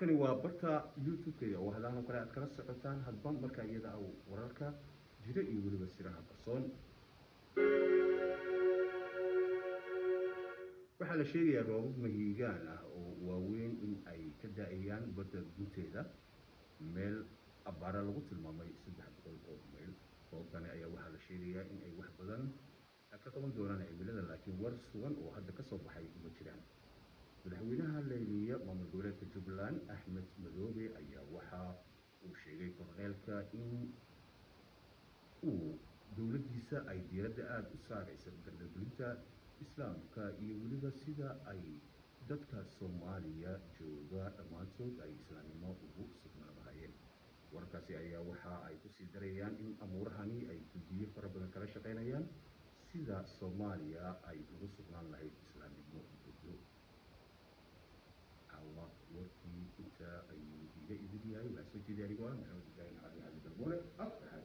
halkani waa barta youtube-ka oo hadahan oo kale aad kala socotaan hadba markaa iyada ah wararka jira iyo weliba siraha qarsoon waxaa la sheegayaa roobab mahiigaan ah oo waaweyn in ay ka da-ayaan badda gunteeda meel abbaara lagu tilmaamay saddex boqol oo mayl roobabkani ayaa waxaa la sheegayaa in ay wax badan ka qaban doonaan cimilada laakiin war sugan oo hadda kasoo baxay ma jiraan madaxweynaha layliya maamul goboleedka jubbaland axmed madoobe ayaa waxa uu sheegay korneelka in uu dowladdiisa ay diiradda aada u saaraysa dardagelinta islaamka iyo weliba sida ay dadka soomaaliya jooga dhammaantood ay islaamnimo ugu sugnaan lahayeen wararkaasi ayaa waxa ay kusii darayaan in amuurahani ay guddiyo fara badan kala shaqaynayaan sida soomaaliya ay ugu sugnaan lahayd islaamnimo budo caawa warkii inta ayuu iga idin yahay waxaa soo jeeday anigoo ah maxamed ibraahim cali cali darboole